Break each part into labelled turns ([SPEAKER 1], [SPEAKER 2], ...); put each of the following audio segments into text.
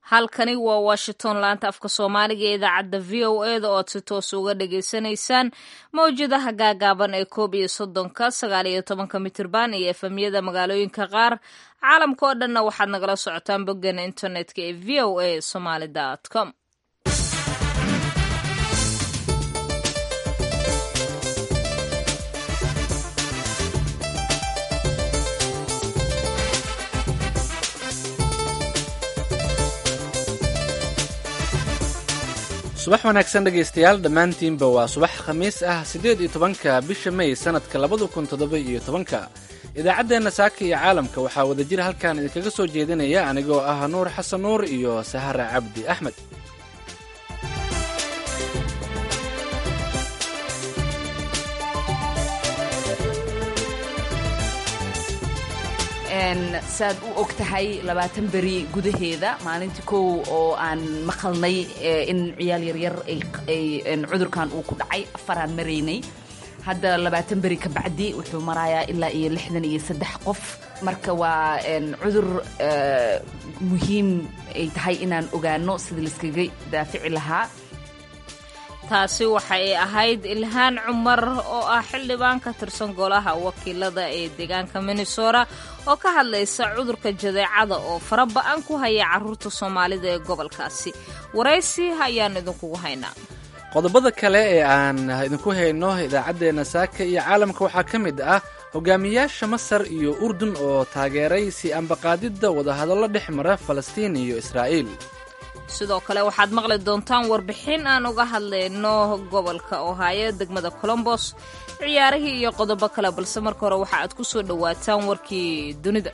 [SPEAKER 1] halkani waa washington laanta afka soomaaliga ee idaacadda v o e da ood si toos uga dhagaysanaysaan mawjadaha gaagaaban ee koob iyo soddonka sagaal iyo tobanka mitirban iyo efemyada magaalooyinka qaar caalamka oo dhanna waxaad nagala socotaan boggeena internetka ee v o a somaly com
[SPEAKER 2] subax wanaagsan dhegaystayaal dhammaantiinba waa subax khamiis ah siddeed iyo tobanka bisha may sannadka labada kun toddoba iyo tobanka idaacaddeenna saaka iyo caalamka waxaa wadajir halkan idinkaga soo jeedinaya anigoo ah nuur xasan nuur iyo sahara cabdi axmed
[SPEAKER 3] saad u og tahay labaatan beri gudaheeda maalintii kow oo aan maqalnay in ciyaal yaryar cudurkan uu ku dhacay afaraan maraynay hadda labaatan beri ka bacdi wuxuu marayaa ilaa iyo lixdan iyo saddex qof marka waa cudur muhiim ay tahay inaan ogaano sida layskaga daafici lahaa
[SPEAKER 1] taasi waxa ay ahayd ilhaan cumar oo ah xildhibaan ka tirsan golaha wakiilada ee deegaanka minnesota oo ka hadlaysa cudurka jadeecada oo faraba-an ku haya caruurta soomaalida ee gobolkaasi waraysi ayaan idinkugu haynaa
[SPEAKER 2] qodobada kale ee aan idinku hayno idaacaddeenna saaka iyo caalamka waxaa ka mid ah hogaamiyaasha masar iyo urdun oo taageeray si ambaqaadidda wadahadallo dhex mara falastiin iyo israa'iil
[SPEAKER 1] sidoo kale waxaad maqli doontaan warbixin aan uga hadlayno gobolka ohaayo degmada colombos ciyaarihii iyo qodobo kale balse marka hore waxa aad ku soo dhowaataan warkii dunida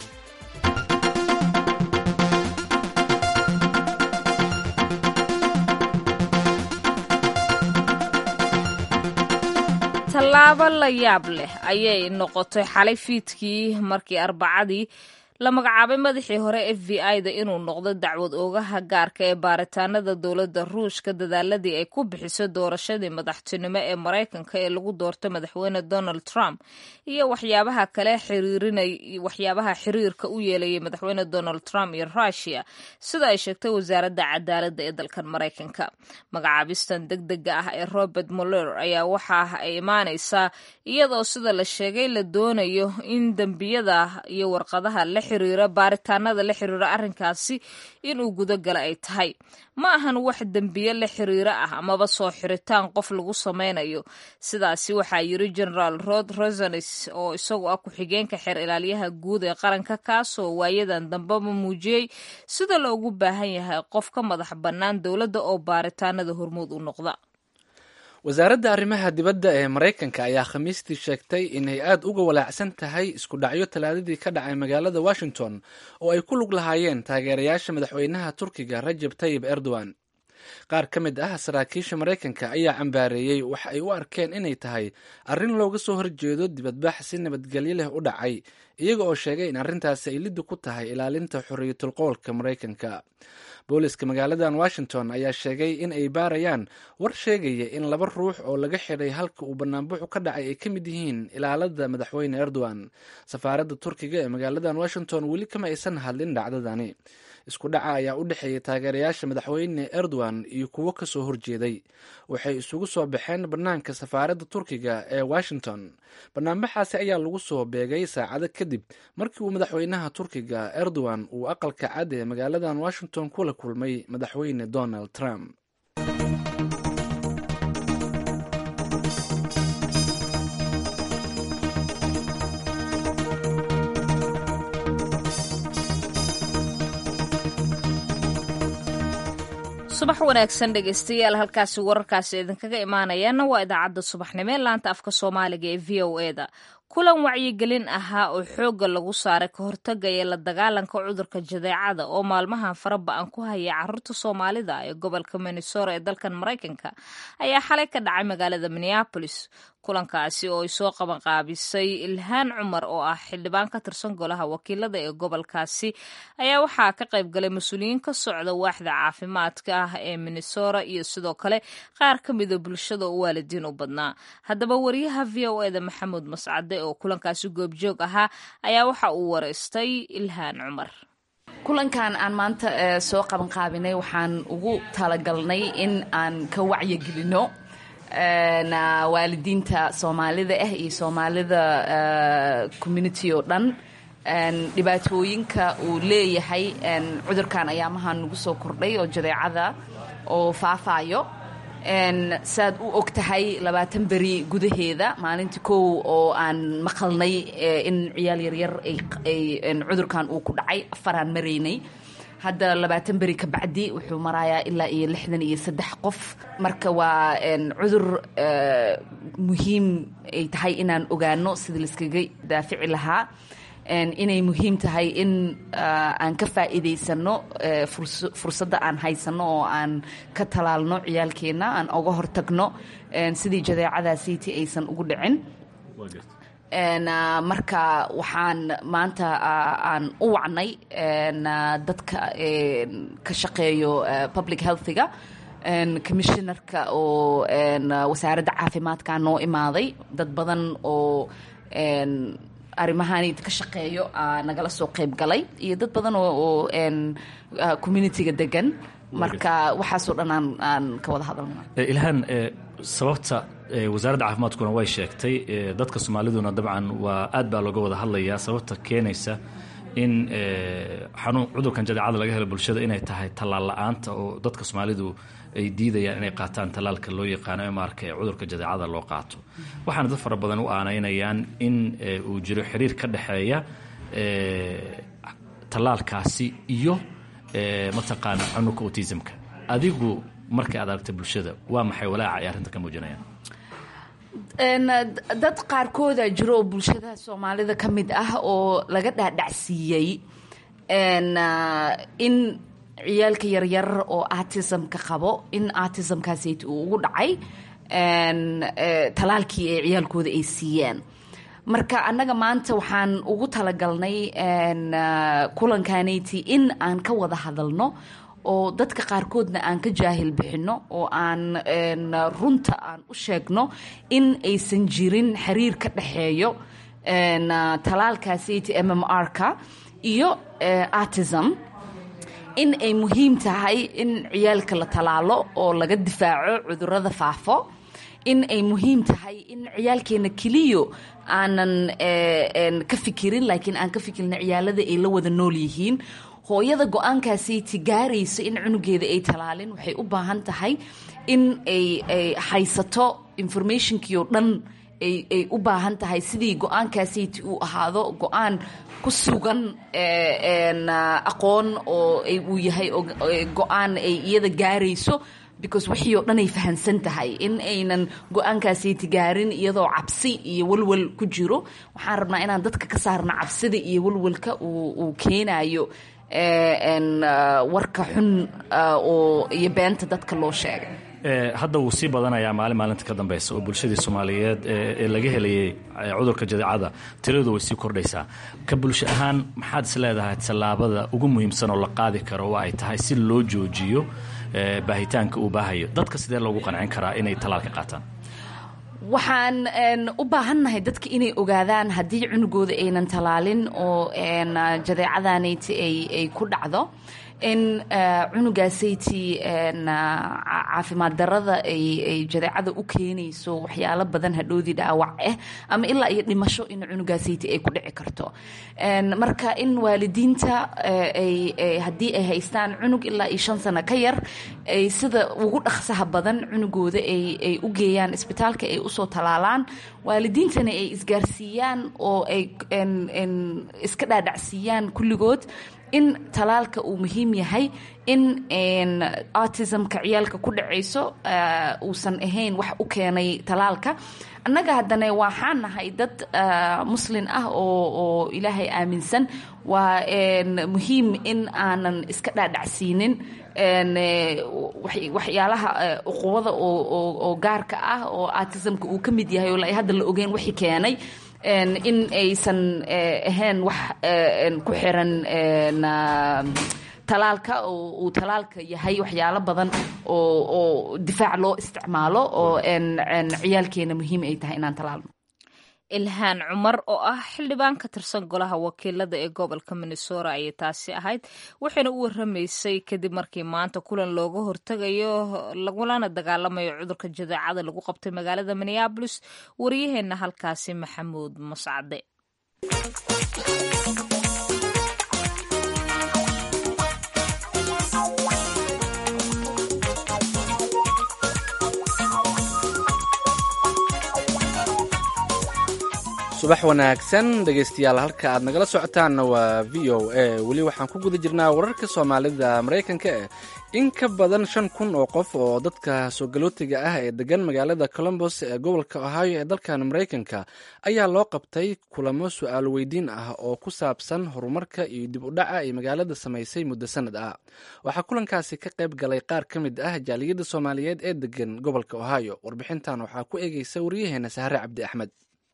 [SPEAKER 1] tallaabo la yaab leh ayay noqotay xalay fiidkii markii arbacadii la magacaabay madaxii hore f v i da inuu noqdo dacwad oogaha gaarka ee baaritaanada dowladda ruushka dadaaladii ay ku bixiso doorashadii madaxtinimo ee maraykanka ee lagu doortay madaxweyne donald trump iyo waxyaabaha kale xiriirinay waxyaabaha xiriirka u yeelayay madaxweyne donald trump iyo rushia sida ay sheegtay wasaaradda cadaaladda ee dalkan maraykanka magacaabistan deg dega ah ee robert moller ayaa waxa ay imaanaysaa iyadoo sida la sheegay la doonayo in dembiyada iyo warqadaha la xiriira baaritaanada la xiriira arrinkaasi inuu gudagala ay tahay ma ahan wax dembiye la xiriira ah amaba soo xiritaan qof lagu samaynayo sidaasi waxaa yiri generaal rod rosanes oo isagu ah ku-xigeenka xeer ilaalyaha guud ee qaranka kaasoo waayadan dambeba muujiyey sida loogu baahan yahay qof ka madax bannaan dowladda oo baaritaanada hormuud u noqda
[SPEAKER 2] wasaaradda arrimaha dibadda ee maraykanka ayaa khamiistii sheegtay inay aad uga walaacsan tahay isku dhacyo talaadadii ka dhacay magaalada washington oo ay ku lug lahaayeen taageerayaasha madaxweynaha turkiga rajab tayib erdogan qaar ka mid ah saraakiisha maraykanka ayaa cambaareeyey wax ay u arkeen inay tahay arrin looga soo horjeedo dibadbax si nabadgelyo leh u dhacay iyaga oo sheegay in arrintaasi ay liddi ku tahay ilaalinta xorriyatulqowlka maraykanka booliska magaaladan washington ayaa sheegay in ay baarayaan war sheegaya in laba ruux oo laga xidhay halka uu banaanbuxu ka dhacay ay ka mid yihiin ilaalada madaxweyne erdogan safaaradda turkiga ee magaaladan washington weli kama aysan hadlin dhacdadani isku dhaca ayaa u dhexeeyay taageerayaasha madaxweyne erdogan iyo kuwo kasoo horjeeday waxay isugu soo baxeen bannaanka safaaradda turkiga ee washington banaanbaxaasi ayaa lagu soo beegay saacado kadib markii uu madaxweynaha turkiga erdogan uu aqalka cad ee magaaladan washington kula kulmay madaxweyne donald trump
[SPEAKER 1] subax wanaagsan dhegaystayaal halkaasi wararkaasi idinkaga imaanayaana waa idaacadda subaxnimo ee laanta afka soomaaliga ee v o e da kulan wacyigelin ahaa oo xoogga lagu saaray ka hortagaya la dagaalanka cudurka jadeecada oo maalmahan fara ba-an ku haya caruurta soomaalida ee gobolka minnesota ee dalkan maraykanka ayaa xalay ka dhacay magaalada minneapolis kulankaasi oo ay soo qabanqaabisay ilhaan cumar oo ah xildhibaan ka tirsan golaha wakiilada ee gobolkaasi ayaa waxaa ka qayb galay mas-uuliyiin ka socda waaxda caafimaadka ah ee minnesota iyo sidoo kale qaar ka mida bulshada oo waalidiin u badnaa haddaba wariyaha v o eda maxamuud mascade oo kulankaasi goobjoog ahaa ayaa waxa uu wareystay ilhaan cumar
[SPEAKER 3] kulankan aan maanta soo qabanqaabinay waxaan ugu talagalnay in aan ka wacyigelino waalidiinta soomaalida ah iyo soomaalida community oo dhan dhibaatooyinka uu leeyahay cudurkan ayaamahan nagu soo kordhay oo jadeecada oo faafaayo saad u og tahay labaatan beri gudaheeda maalintii kow oo aan maqalnay in ciyaal yaryar ay cudurkan uu ku dhacay afaraan maraynay hadda labaatan beri ka bacdi wuxuu marayaa ilaa iyo lixdan iyo saddex qof marka waa cudur muhiim ay tahay inaan ogaano sidii laiskaga daafici lahaa inay muhiim tahay in aan ka faa'iidaysano fursadda aan haysano oo aan ka talaalno ciyaalkeenna aan oga hortagno sidii jadeecadaasiiti aysan ugu dhicin marka waxaan maanta aan u wacnay dadka ka shaqeeyo public healthiga commissionarka oo wasaaradda caafimaadka noo imaaday dad badan oo arrimahaani ka shaqeeyo nagala soo qayb galay iyo dad badan oo communitiga degan marka waxaasoo dhan aan aan ka wada hadalna
[SPEAKER 4] ilhaan sababta wasaaradda caafimaadkuna way sheegtay dadka soomaaliduna dabcan waa aad baa looga wada hadlayaa sababta keenaysa in xanuun cudurkan jadeecada laga helo bulshada inay tahay tallaal la-aanta oo dadka soomaalidu ay diidayaan inay qaataan tallaalka loo yaqaano marka ee cudurka jadeecada loo qaato waxaana dad fara badan u aanaynayaan in uu jiro xiriir ka dhexeeya tallaalkaasi iyo mataqaana xanuunka autismka adigu markay aad aragtay bulshada waa maxay walaaca ay arrinta ka muujinayaan
[SPEAKER 3] dad qaarkooda jiro oo bulshada soomaalida ka mid ah oo laga dhaadhacsiiyey in ciyaalka yaryar oo artismka qabo in artismkaasayt uu ugu dhacay talaalkii ee ciyaalkooda ay siiyeen marka annaga maanta waxaan ugu talagalnay kulankaanayti in aan ka wada hadalno oo dadka qaarkoodna aan ka jaahil bixinno oo aan runta aan u sheegno in aysan jirin xiriir ka dhexeeyo talaalkaasayt m m r-ka iyo artism in ay muhiim tahay in ciyaalka la talaalo oo laga difaaco cudurada faafo in ay muhiim tahay in ciyaalkeena keliyo aanan ka fikirin laakiin aan ka fikirna ciyaalada ay la wada nool yihiin hooyada go-aankaasiti gaarayso in cunugeeda ay talaalin waxay u baahan tahay in ay haysato informationkii oo dhan ay u baahan tahay sidii go-aankaasiti uu ahaado go-aan ku sugan aqoon oo uu yahay go-aan ay iyada gaarayso because wixii oo dhan ay fahansan tahay in aynan go-aankaasiti gaarin iyadoo cabsi iyo walwal ku jiro waxaan rabnaa inaan dadka ka saarna cabsida iyo walwalka uu keenayo warka xun iyo beenta dadka loo sheegay
[SPEAKER 4] hadda wuu sii badanayaa maalin maalinta ka dambeysa oo bulshadii soomaaliyeed ee laga helayay cudurka jadeecada tiradu way sii kordhaysaa ka bulsho ahaan maxaad is leedahay tallaabada ugu muhiimsan oo la qaadi karo oo ay tahay si loo joojiyo baahitaanka uu baahayo dadka sidee loogu qancin karaa inay tallaalka qaataan
[SPEAKER 3] waxaan u baahannahay dadka inay ogaadaan haddii cunugooda aynan talaalin oo jadeecadaanayti ay ku dhacdo in cunugaasaytii caafimaad darada ay jadeecada u keenayso waxyaalo badan hadhoodii dhaawac ah ama ilaa iyo dhimasho in cunugaasaytii ay ku dhici karto marka in waalidiinta haddii ay haystaan cunug ilaa iyo shan sano ka yar ay sida ugu dhaqsaha badan cunugooda ay u geeyaan isbitaalka ay usoo talaalaan waalidiintana ay isgaarsiiyaan oo ay iska dhaadhacsiiyaan kulligood in talaalka uu muhiim yahay in autismka ciyaalka ku dhacayso uusan ahayn wax u keenay talaalka annaga haddana waxaan nahay dad muslin ah oo ilaahay aaminsan waa muhiim in aanan iska dhaadhacsiinin waxyaalaha uquwada oo gaarka ah oo autismka uu ka mid yahay oo hadda la ogeyn wixii keenay in aysan ahayn wax ku xiran talaalka oo uu talaalka yahay waxyaalo badan oo difaac loo isticmaalo oo ciyaalkeena muhiim ay tahay inaan talaalno
[SPEAKER 1] ilhaan cumar oo ah xildhibaan ka tirsan golaha wakiilada ee gobolka minnesota ayay taasi ahayd waxayna u waramaysay kadib markii maanta kulan looga hortegayo lagulana dagaalamayo cudurka jadeecada lagu qabtay magaalada minneabolis waryaheena halkaasi maxamuud mascade
[SPEAKER 2] subax wanaagsan dhegaystayaal halka aad nagala socotaanna waa v o a weli waxaan ku guda jirnaa wararka soomaalida maraykanka eh in ka badan shan kun oo qof oo dadka soogalootiga ah ee degan magaalada colombos ee gobolka ohio ee dalkan maraykanka ayaa loo qabtay kulamo su-aal weydiin ah oo ku saabsan horumarka iyo dib u dhaca ay magaalada samaysay muddo sanad ah waxaa kulankaasi ka qayb galay qaar ka mid ah jaaliyadda soomaaliyeed ee degan gobolka ohio warbixintan waxaa ku eegeysa waryaheena sahre cabdi axmed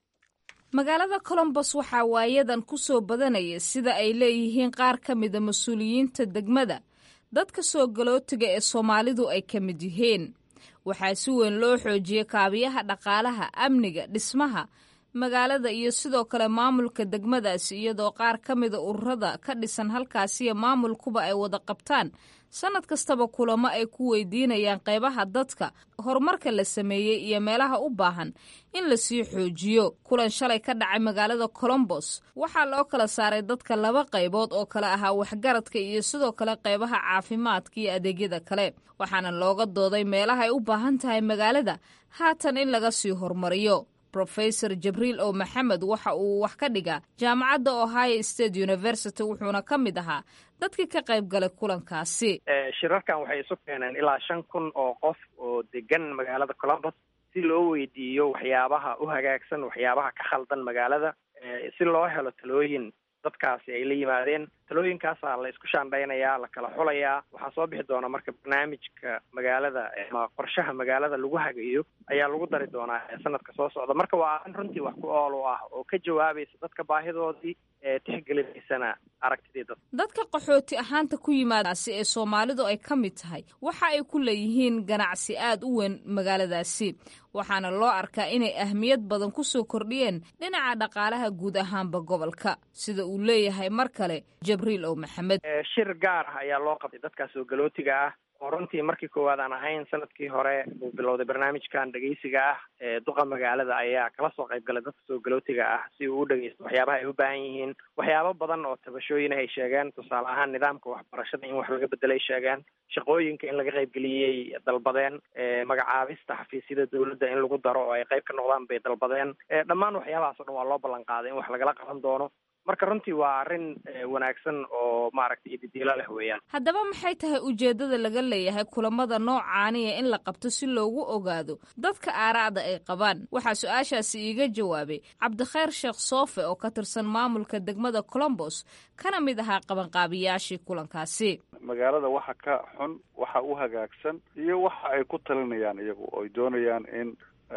[SPEAKER 1] magaalada colombos waxaa waayadan ku soo badanaya sida ay leeyihiin qaar ka mida mas-uuliyiinta degmada dadka soo galootiga ee soomaalidu ay ka mid yihiin waxaa si weyn loo xoojiyey kaabiyaha dhaqaalaha amniga dhismaha magaalada iyo sidoo kale maamulka degmadaasi iyadoo qaar ka mida ururada ka dhisan halkaasiyo maamulkuba ay wada qabtaan sanad kastaba kulamo ay ku weydiinayaan qaybaha dadka horumarka la sameeyey iyo meelaha u baahan in lasii xoojiyo kulan shalay ka dhacay magaalada colombos waxaa loo kala saaray dadka laba qaybood oo kale ahaa waxgaradka iyo sidoo kale qaybaha caafimaadka iyo adeegyada kale waxaana looga dooday meelaha ay u baahan tahay magaalada haatan in laga sii horumariyo rofesor jabriil o maxamed waxa uu wax ka dhigaa jaamacadda ohio state university wuxuuna ka mid ahaa dadkii ka qayb galay kulankaasi
[SPEAKER 5] shirarkan waxay isu keeneen ilaa shan kun oo qof oo degan magaalada colombos si loo weydiiyo waxyaabaha u hagaagsan waxyaabaha ka khaldan magaalada si loo helo talooyin dadkaasi ay la yimaadeen talooyinkaasaa la isku shaandhaynayaa la kala xulayaa waxaa soo bixi doona marka barnaamijka magaalada ama qorshaha magaalada lagu hagayo ayaa lagu dari doonaa sanadka soo socda marka waa arrin runtii wax ku ool u ah oo ka jawaabaysa dadka baahidoodii ee tixgelinaysana aragtidii dad
[SPEAKER 1] dadka qaxooti ahaanta ku yimaadaasi ee soomaalidu ay ka mid tahay waxa ay ku leeyihiin ganacsi aad u weyn magaaladaasi waxaana loo arkaa inay ahmiyad badan ku soo kordhiyeen dhinaca dhaqaalaha guud ahaanba gobolka sida uu leeyahay mar kale jabriil ow maxamed
[SPEAKER 5] shir gaar ah ayaa loo qabtay dadkaas oo galootiga ah oo runtii markii koowaad aan ahayn sanadkii hore uu bilowday barnaamijkan dhegeysiga ah ee duqa magaalada ayaa kala soo qayb galay dadka soo galootiga ah si uu u dhegeysto waxyaabaha ay u baahan yihiin waxyaabo badan oo tabashooyin ay sheegeen tusaale ahaan nidaamka waxbarashada in wax laga bedelay sheegeen shaqooyinka in laga qaybgeliyey dalbadeen magacaabista xafiisyada dowladda in lagu daro oo ay qayb ka noqdaan bay dalbadeen dhammaan waxyaabahaas o dhan waa loo ballan qaaday in wax lagala qaban doono marka runtii waa arrin wanaagsan oo maaragtay ididiilo leh weeyaan
[SPEAKER 1] haddaba maxay tahay ujeeddada laga leeyahay kulamada noocaaniya in la qabto si loogu ogaado dadka aaraacda ay qabaan waxaa su-aashaasi iiga jawaabay cabdikhayr sheekh soofe oo ka tirsan maamulka degmada colombos kana mid ahaa qabanqaabiyaashii kulankaasi
[SPEAKER 6] magaalada waxa ka xun waxa u hagaagsan iyo waxa ay ku talinayaan iyagu oy doonayaan in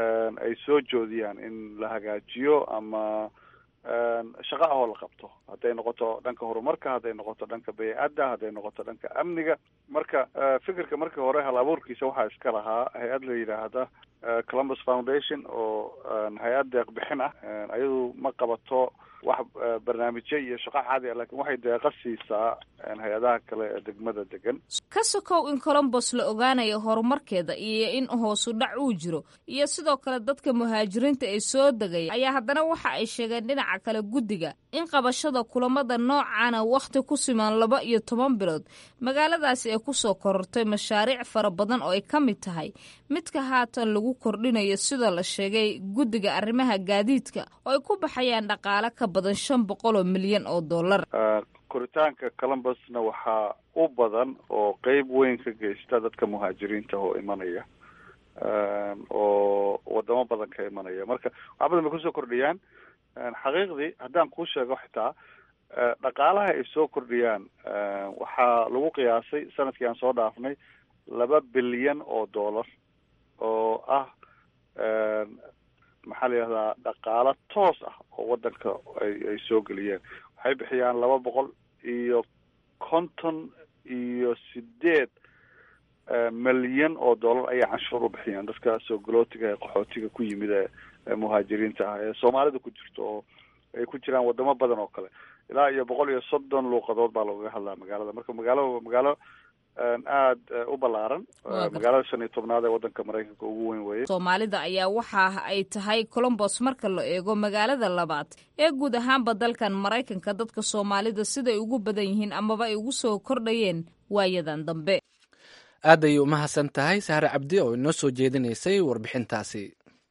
[SPEAKER 6] ay soo joodiyaan in la hagaajiyo ama shaqa ahoo la qabto hadday noqoto dhanka horumarka hadday noqoto dhanka baycadda hadday noqoto dhanka amniga marka fikirka markii hore hal abuurkiisa waxaa iska lahaa hay-ad la yidhaahda columbus foundation oo hay-ad deeq bixin ah ayadu ma qabato wax barnaamijyo iyo shaqo caadi ah lakin waxay deeqa siisaa hay-adaha kale ee degmada degan
[SPEAKER 1] ka sokow in colombos la ogaanayo horumarkeeda iyo in hoosu dhac uu jiro iyo sidoo kale dadka muhaajiriinta ee soo degaya ayaa haddana waxa ay sheegeen dhinaca kale guddiga in qabashada kulamada noocaana wakhti ku siman laba iyo toban bilood magaaladaasi ay kusoo korortay mashaariic fara badan oo ay ka mid tahay midka haatan lagu kordhinayo sida la sheegay guddiga arrimaha gaadiidka oo ay ku baxayaan dhaqaale ka badan shan boqol oo milyan oo dollar
[SPEAKER 6] koritaanka columbusna waxaa u badan oo qeyb weyn ka geysta dadka muhaajiriinta oo imanaya oo wadamo badan ka imanaya marka wax badan bay kusoo kordhiyaan xaqiiqdii haddaan kuu sheego xitaa dhaqaalaha ay soo kordhiyaan waxaa lagu qiyaasay sanadkii aan soo dhaafnay laba bilyan oo dollar oo ah maxaa la yihahdaa dhaqaalo toos ah oo wadanka ay ay soo geliyeen waxay bixiyaan laba boqol iyo konton iyo sideed milyan oo dollar ayay canshuur u bixiyaan dadka soo galootiga ee qaxootiga ku yimid ee muhaajiriinta ah ee soomaalida ku jirto oo ay ku jiraan wadamo badan oo kale ilaa iyo boqol iyo soddon luuqadood baa loogaga hadlaa magaalada marka magaalo magaalo aada u ballaaran magaalada shan iyo tobnaad ee waddanka maraykanka ugu weyn weeye
[SPEAKER 1] soomaalida ayaa waxa ay tahay colombos marka la eego magaalada labaad ee guud ahaanba dalkan maraykanka dadka soomaalida siday ugu badan yihiin amaba ay ugu soo kordhayeen waayadan dambe
[SPEAKER 2] aad ayay umahadsan tahay sahre cabdi oo inoo soo jeedinaysay warbixintaasi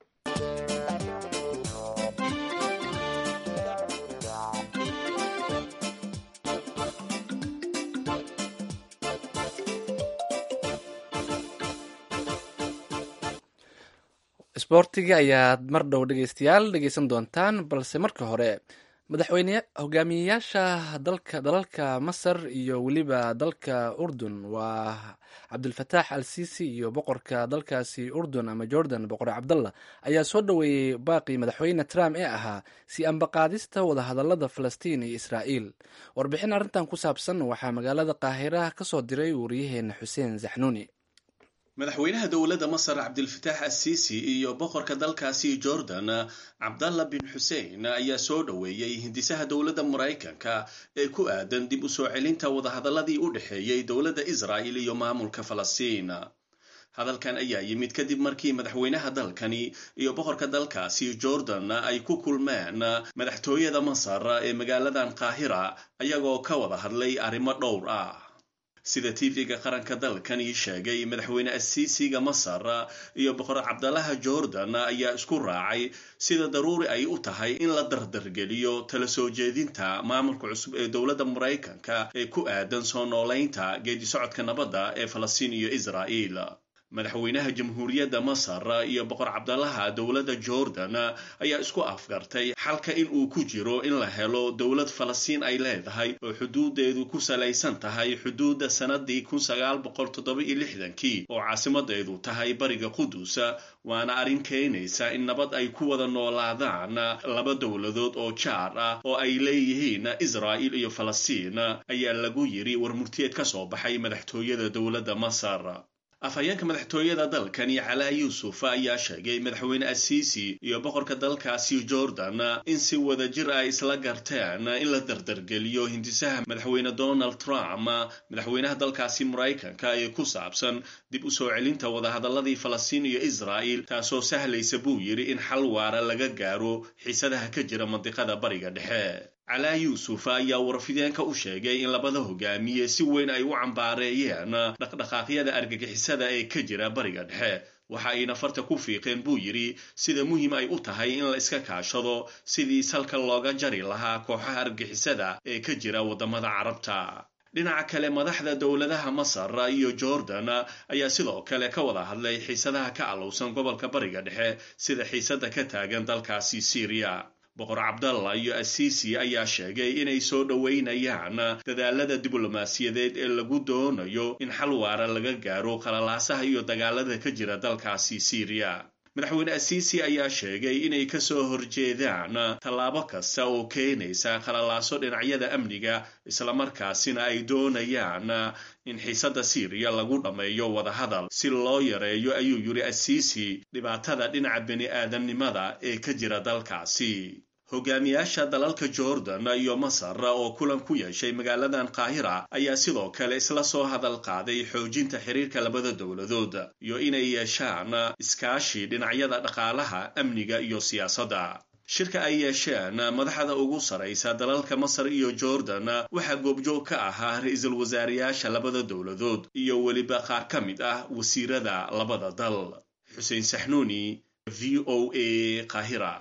[SPEAKER 2] isboortiga ayaad mar dhow dhegeystayaal dhegeysan doontaan balse marka hore madaxweyne hogaamiyeyaasha dalka dalalka masar iyo weliba dalka urdun waa cabdulfataax al sisi iyo boqorka dalkaasi urdun ama jordan boqor cabdallah ayaa soo dhoweeyey baaqii madaxweyne trump ee ahaa si ambaqaadista wadahadalada falastiin iyo israa'iil warbixin arrintan ku saabsan waxaa magaalada qaahiraha ka soo diray wariyaheena xuseen zaxnuuni
[SPEAKER 7] madaxweynaha dowladda masar cabdilfataax assisi iyo boqorka dalkaasi jordan cabdalla bin xuseen ayaa soo dhoweeyey hindisaha dowladda maraykanka ee ku aadan dib u soo celinta wadahadaladii u dhexeeyey dowladda israa'il iyo maamulka falastiin hadalkan ayaa yimid kadib markii madaxweynaha dalkani iyo boqorka dalkaasi jordan ay ku kulmeen madaxtooyada masar ee magaaladan qaahira ayagoo ka wada hadlay arrimo dhowr ah sida tv-ga qaranka dalkani sheegay madaxweyne asiisiga masar iyo boqor cabdalaha jordan ayaa isku raacay sida daruuri ay u tahay in la dardargeliyo tala soo jeedinta maamulka cusub ee dowladda maraykanka ee ku aadan soo noolaynta geedi socodka nabadda ee falastiin iyo israa'iil madaxweynaha jamhuuriyadda masar iyo boqor cabdalaha dowladda jordan ayaa isku afgartay xalka in uu ku jiro in la helo dowlad falastiin ay leedahay oo xuduudeedu ku salaysan tahay xuduudda sanadii kun sagaal boqol toddoba iyo lixdankii oo caasimadeedu tahay bariga qudus waana arrin keenaysa in nabad ay ku wada noolaadaan laba dowladood oo jaar ah oo ay leeyihiin israa'il iyo falastiin ayaa lagu yiri warmurtiyeed ka soo baxay madaxtooyada dowladda masar afhayeenka madaxtooyada dalkani calaa yuusuf ayaa sheegay madaxweyne asiisi iyo boqorka dalkaasi jordan in si wada jir ay isla garteen in la dardargeliyo hindisaha madaxweyne donald trump madaxweynaha dalkaasi maraykanka ee ku saabsan dib u soo celinta wadahadaladii falastiin iyo israa'il taasoo sahlaysa buu yidhi in xal waara laga gaaro xiisadaha ka jira mandiqada bariga dhexe calaa yuusuf ayaa warfideenka u sheegay in labada hogaamiye si weyn ay u cambaareeyeen dhaqdhaqaaqyada argagixisada ee ka jira bariga dhexe waxa ayna farta ku fiiqeen buu yidhi sida muhiim ay u tahay in la iska kaashado sidii salka looga jari lahaa kooxaha argagixisada ee ka jira waddamada carabta dhinaca kale madaxda dowladaha masar iyo jordan ayaa sidoo kale ka wada hadlay xiisadaha ka allowsan gobolka bariga dhexe sida xiisada ka taagan dalkaasi syriya boqor cabdalla iyo asiisi ayaa sheegay inay soo dhoweynayaan dadaalada diblomaasiyadeed ee lagu doonayo in xal waara laga gaaro qalalaasaha iyo dagaalada ka jira dalkaasi syriya madaxweyne asiisi ayaa sheegay inay ka soo horjeedaan tallaabo kasta oo keenaysa qalalaaso dhinacyada amniga islamarkaasina ay doonayaan in xiisadda syriya lagu dhammeeyo wadahadal si loo yareeyo ayuu yidhi asiisi dhibaatada dhinaca bini aadamnimada ee ka jira dalkaasi hogaamiyaasha dalalka jordan iyo masar oo kulan ku yeeshay magaaladan qaahira ayaa sidoo kale isla soo hadal qaaday xoojinta xiriirka labada dowladood iyo inay yeeshaan iskaashi dhinacyada dhaqaalaha amniga iyo siyaasadda shirka ay yeesheen madaxda ugu saraysa dalalka masar iyo jordan waxaa goobjoog ka ahaa ra-iisul wasaarayaasha labada dowladood iyo weliba qaar ka mid ah wasiirada labada dal xuseen saxnuuni v o a qaahira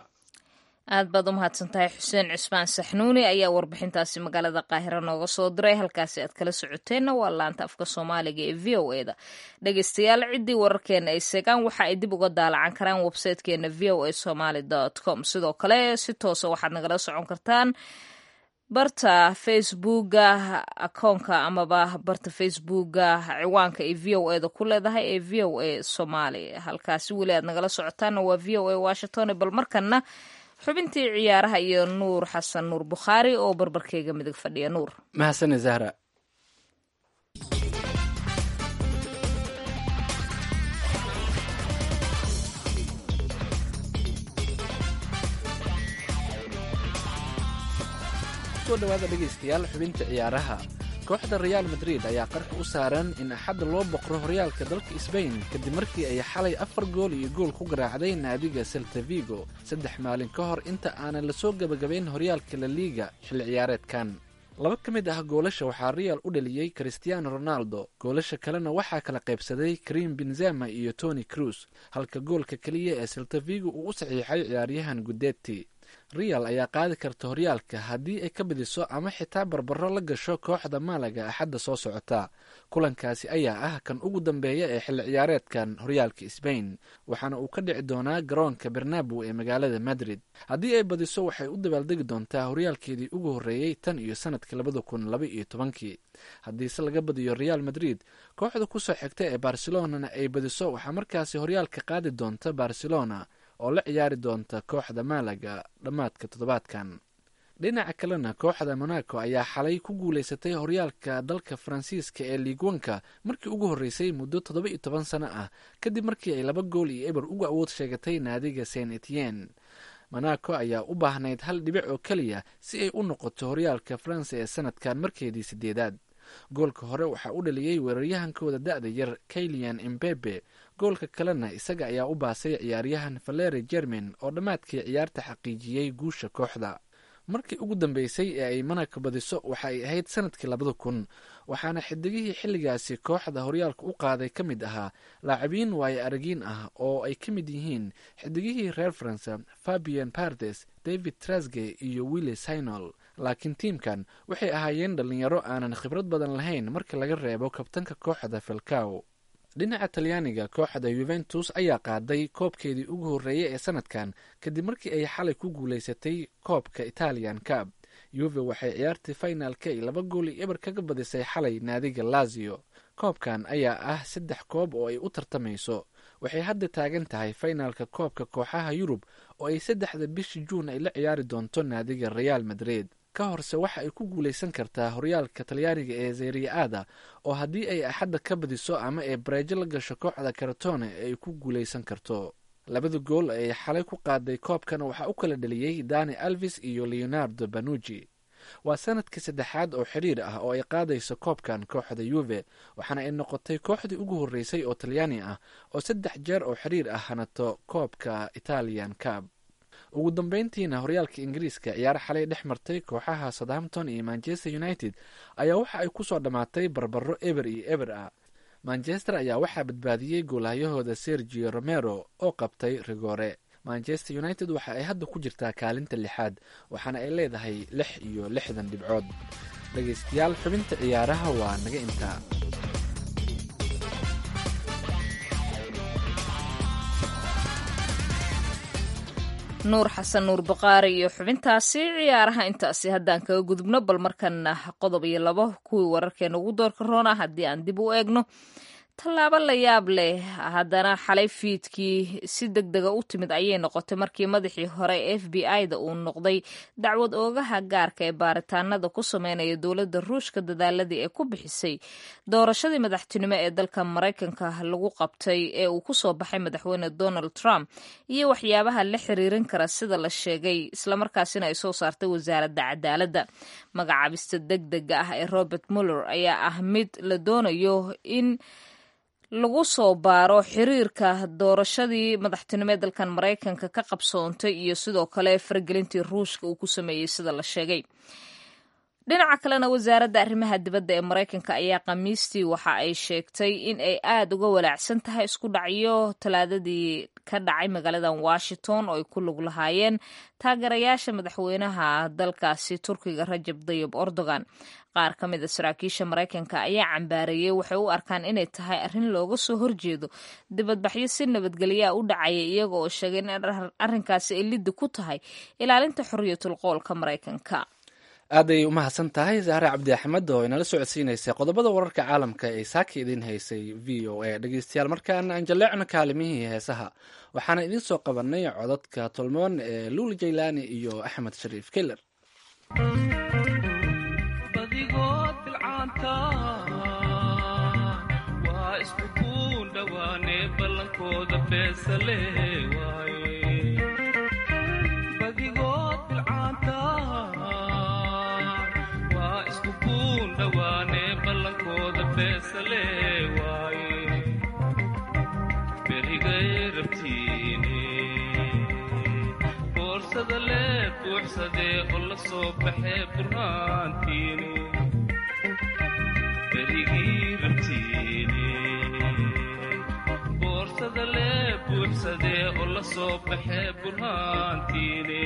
[SPEAKER 1] aad baad u mahadsantahay xuseen cusmaan saxnuuni ayaa warbixintaasi magaalada qaahira nooga soo diray halkaasi aad kala socoteenna waa laanta afka soomaaliga ee v o e da dhegeystayaal ciddii wararkeena ay seegaan waxa ay dib uga daalacan karaan websitekeena v o a somaly com sidoo kale si toosa waxaad nagala socon kartaan barta facebooka akoonka amaba barta facebooka ciwaanka ay v o e da ku leedahay ee v o a somaly halkaasi weli aad nagala socotaanna waa v o a washington bal markana xubintii ciyaaraha iyo nuur xasan nuur bukhaari oo barbarkeyga midig fadhiya nuur
[SPEAKER 2] mahadsane zahra kusoo dhowaada dhegaystayaal xubinta ciyaaraha kooxda reaal madrid ayaa qarka u saaran in axadda loo boqro horyaalka dalka sbain kadib markii ay xalay afar gool iyo gool ku garaacday naadiga selta vigo saddex maalin ka hor inta aanan lasoo gebagabayn horyaalka la liiga xilli ciyaareedkan laba ka mid ah goolasha waxaa real u dhaliyey christiano ronaldo goolasha kalena waxaa kala qaybsaday karim benzema iyo tony cruz halka goolka keliya ee selta vigo uu u saxiixay ciyaaryahan gudetti real ayaa qaadi karta horyaalka haddii ay ka badiso ama xitaa barbaro la gasho kooxda maalaga axadda soo socota kulankaasi ayaa ah kan ugu dambeeya ee xilli ciyaareedkan horyaalka sbain waxaana uu ka dhici doonaa garoonka bernabow ee magaalada madrid haddii ay badiso waxay u dabaaldegi doontaa horyaalkeedii ugu horreeyey tan iyo sanadkii labada kun laba iyo tobankii haddiise laga badiyo real madrid kooxda kusoo xigta ee barcelonana ay badiso waxaa markaasi horyaalka qaadi doonta barcelona oo la ciyaari doonta kooxda maalaga dhammaadka toddobaadkan dhinaca kalena kooxda monaco ayaa xalay ku guulaysatay horyaalka dalka faransiiska ee liigwanka markii ugu horreysay muddo toddoba iyo toban sano ah kadib markii ay laba gool iyo eber uga awood sheegatay naadiga saint etienne monaco ayaa u baahnayd hal dhibic oo keliya si ay u noqoto horyaalka faransa ee sanadkan markeedii sideedaad goolka hore waxaa u dhaliyey weeraryahankooda da-da yar kailian imbebe goolka kalena isaga ayaa u baasay ciyaaryahan valeri jermin oo dhammaadkii ciyaarta xaqiijiyey guusha kooxda markii ugu dambeysay ee ay monaco badiso waxa ay ahayd sanadkii labada kun waxaana xidigihii xilligaasi kooxda horyaalka u qaaday ka mid ahaa laacibiin waayo aragiin ah oo ay ka mid yihiin xidigihii reer faransa fabian pardes david trasge iyo willi sinol laakiin tiimkan waxay ahaayeen dhalinyaro aanan khibrad badan lahayn marka laga reebo kabtanka kooxda felcaw dhinaca talyaaniga kooxda yuventus ayaa qaaday koobkeedii ugu horreeyey ee sanadkan kadib markii ay xalay ku guulaysatay koobka italian cab yuve waxay ciyaartii finalka ay laba gool iyo eber kaga badisay xalay naadiga lazio koobkan ayaa ah saddex koob oo ay u tartamayso waxay hadda taagan tahay finalka koobka kooxaha yurub oo ay saddexda bishii juun ay la ciyaari doonto naadiga real madrid ka horse waxa ay ku guulaysan kartaa horyaalka talyaaniga ee zeriaada oo haddii ay axadda ka badiso ama ay bareejo la gasho kooxda karatone ay ku guulaysan karto labada gool ay xalay ku qaaday koobkan waxaa u kala dhaliyey dani alvis iyo leonardo banuji waa sanadkii saddexaad oo xiriir ah oo ay qaadayso koobkan kooxda yuve waxaana ay noqotay kooxdii ugu horreysay oo talyaani ah oo saddex jeer oo xiriir ah hanato koobka italian cab ugu dambeyntiina horyaalka ingiriiska ciyaar xalay dhex martay kooxaha southampton iyo manchester united ayaa waxa ay kusoo dhammaatay barbaro eber iyo eber ah manchester ayaa waxaa badbaadiyey goolahyahooda sergio romero oo qabtay rigore manchester united waxa ay hadda ku jirtaa kaalinta lixaad waxaana ay leedahay lix iyo lixdan dhibcood dhegaystayaal xubinta ciyaaraha waa naga intaa
[SPEAKER 1] nuur xasan nuur baqaari iyo xubintaasi ciyaaraha intaasi haddaan kaga gudubno bal markana qodob iyo labo kuwii wararkeena ugu doorka roona haddii aan dib u eegno tallaabo la yaab leh haddana xalay fiidkii si deg dega u timid ayay noqotay markii madaxii hore f b i-da uu noqday dacwad oogaha gaarka ee baaritaanada ku sameynaya dowladda ruushka dadaaladii ee ku bixisay doorashadii madaxtinimo ee dalka maraykanka lagu qabtay ee uu kusoo baxay madaxweyne donald trump iyo waxyaabaha la xiriirin kara sida la sheegay islamarkaasina ay soo saartay wasaaradda cadaaladda magacaabista deg dega ah ee robert muller ayaa ah mid la doonayo in lagu soo baaro xiriirka doorashadii madaxtinimo ee dalkan maraykanka ka qabsoontay iyo sidoo kale faragelintii ruushka uu ku sameeyey sida la sheegay dhinaca kalena wasaaradda arrimaha dibadda ee maraykanka ayaa khamiistii waxa ay sheegtay in ay aada uga walaacsan tahay isku dhacyo talaadadii ka dhacay magaaladan washington oo ay ku lug lahaayeen taageerayaasha madaxweynaha dalkaasi turkiga rajab dayib erdogan qaar ka mid a saraakiisha maraykanka ayaa cambaareeyey waxay u arkaan inay tahay arrin looga soo horjeedo dibadbaxyo si nabadgelyaa u dhacaya iyaga oo sheegay in arrinkaasi ay liddi ku tahay ilaalinta xorriyatul qoolka maraykanka
[SPEAKER 2] aaday u mahadsan tahay zahre cabdi axmed oo inala socodsiinaysay qodobada wararka caalamka ee saaka idiin haysay v o a dhegeystayaal markaana aan jalleecno kaalimihii heesaha waxaana idiin soo qabanay codadka tolmoon ee luul jaylaani iyo axmed shariif keller
[SPEAKER 8] kale waaye berigay rabtiine boorsada lee buuxsadee oo la soo baxee burhaantiine berigii rabtiine boorsada lee buuxsadee oo la soo baxee burhaantiine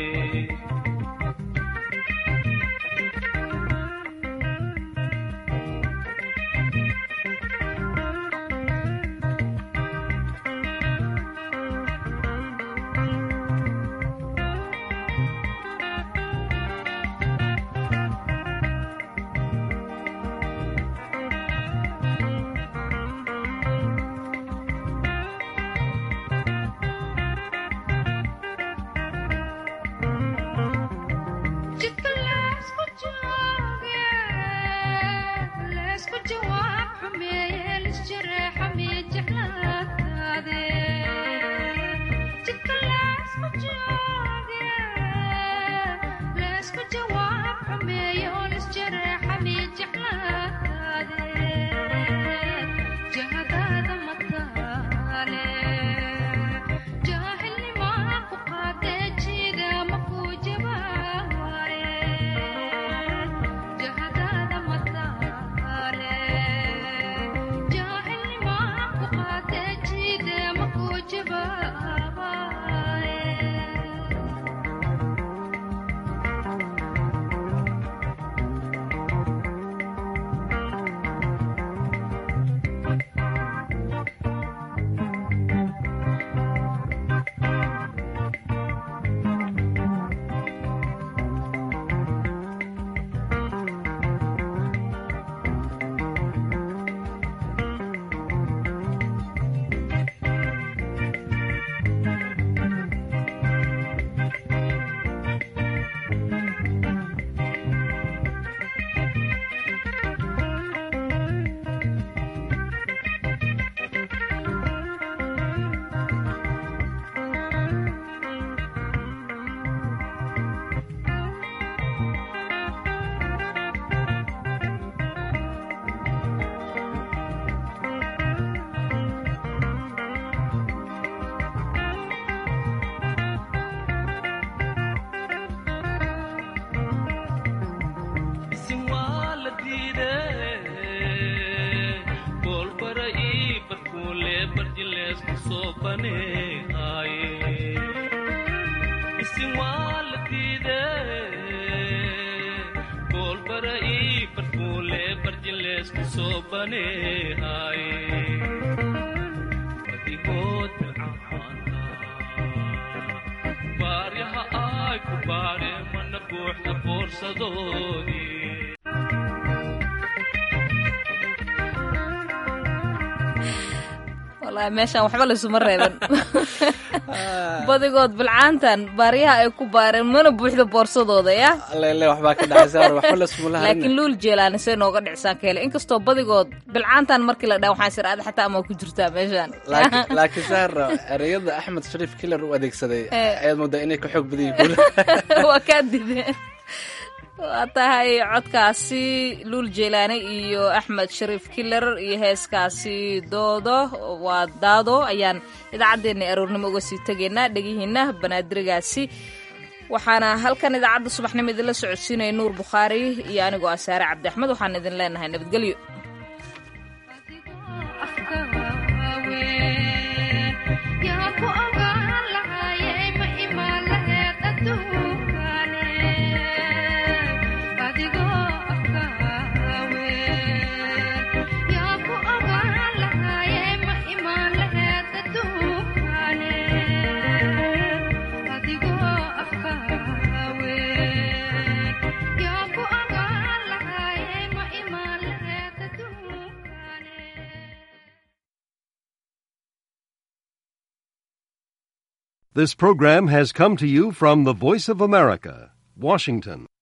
[SPEAKER 1] meeshaan waxba laysuma reeban badigood bilcaantan baaryaha ay ku baareen mana buuxda boorsadooda ya
[SPEAKER 2] lele waxbaa ka dhacay saar waxba laysmula
[SPEAKER 1] laakiin luul jeelaani see nooga dhicsaan ka hele inkastoo badigood bilcaantan markii la dhaa waxaan sir aada xataa amaa ku jirtaa meeshaan
[SPEAKER 2] laakiin saar ereyada axmed shariif kilar u adeegsaday ayaad moodaa inay ka xoog badan yihiin
[SPEAKER 1] waa kaa dideen waa tahay codkaasi luul jeelaani iyo axmed shariif kiler iyo heeskaasi doodo waa daado ayaan idaacaddeenna aroornimo uga sii tegaynaa dhegihiina banaadirigaasi waxaana halkan idaacadda subaxnimo idinla socodsiinaya nuur bukhaari iyo anigoo ah saare cabdi axmed waxaan idin leenahay nabadgelyo
[SPEAKER 9] This program has come to you from the Voice of America, Washington.